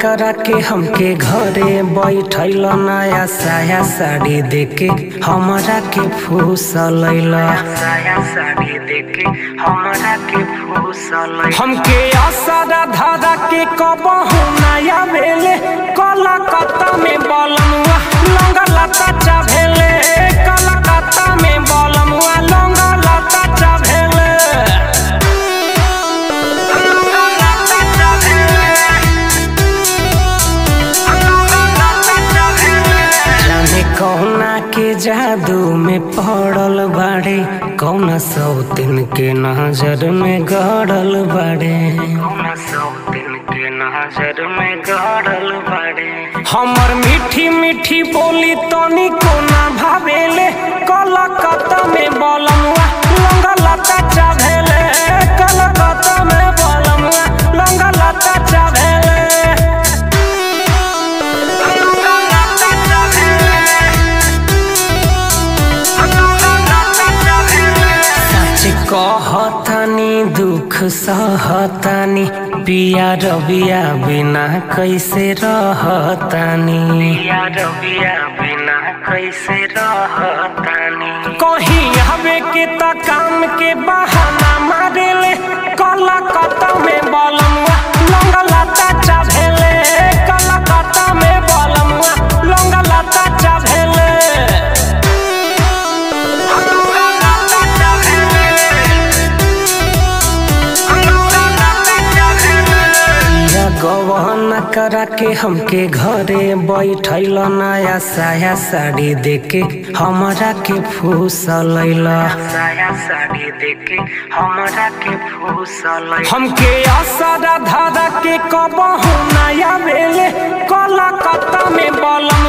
करा के हमके घरे बैठल नया साया साड़ी देके हमरा के फूसल साया साड़ी देके हमरा के फूसल हमके असरा धरा के कबहू नया भेले कलकत्ता में बलमुआ लंगा लता चा भेले कलकत्ता में बलमुआ लंगा लता चा भेले लंगा लता चा भेले जाने कौना के जादू में पड़ल बाड़े कौना सौतिन के नजर में गड़ल बाड़े कौना सौतिन के नजर में गड़ल बाड़े हमर मीठी मीठी बोली तनी कोना भावेले कलकत्ता में बलमुआ लंगा लता चा भेले कलकत्ता में बलमुआ लंगा लता चा भेले सच कहतानी दुख सहतानी पिया रबिया बिना कैसे रहतानी पिया रबिया बिना कैसे रहतानी कहीं हवे के त काम के बहाना मारेले कलकत्ता में बलमुआ लंगा लता चा भेले कलकत्ता में बलमुआ लंगा लता चा भेले पिया गवन करा के हमके घरे बैठल नया साया साड़ी देके हमरा के फूसल साया साड़ी देके हमरा के फूसल हमके असरा धरा के कबहू नया भेले कलकत्ता में बलम